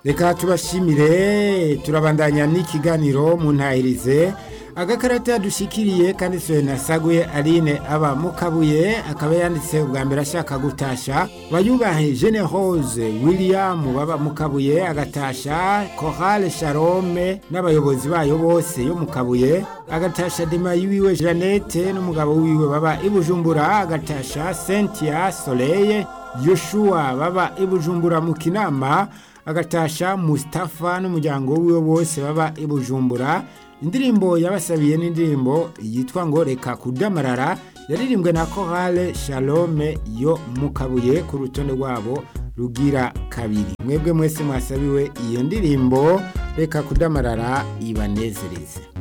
reka tubashimire turabandanya n'ikiganiro mu ntahirize agakarata yadushikiriye kanditswe na saguye aline aba mukabuye akaba yanditse ubwa mbere ashaka gutasha bayubahe jene rose william baba mukabuye agatasha korale sharome n'abayobozi bayo bose yo mukabuye agatasha dema yiwiwe janete n'umugabo wiwe baba ibujumbura agatasha sentia soleye yoshua baba ibujumbura mu kinama agatasha Mustafa n'umuryango wiwe bose baba ibujumbura indirimbo yabasabiye n'indirimbo yitwa ngo reka kudamarara yaririmbwe na korale shalome yo mukabuye ku rutonde rwabo rugira kabiri mwebwe mwese mwasabiwe iyo ndirimbo reka kudamarara ibanezereze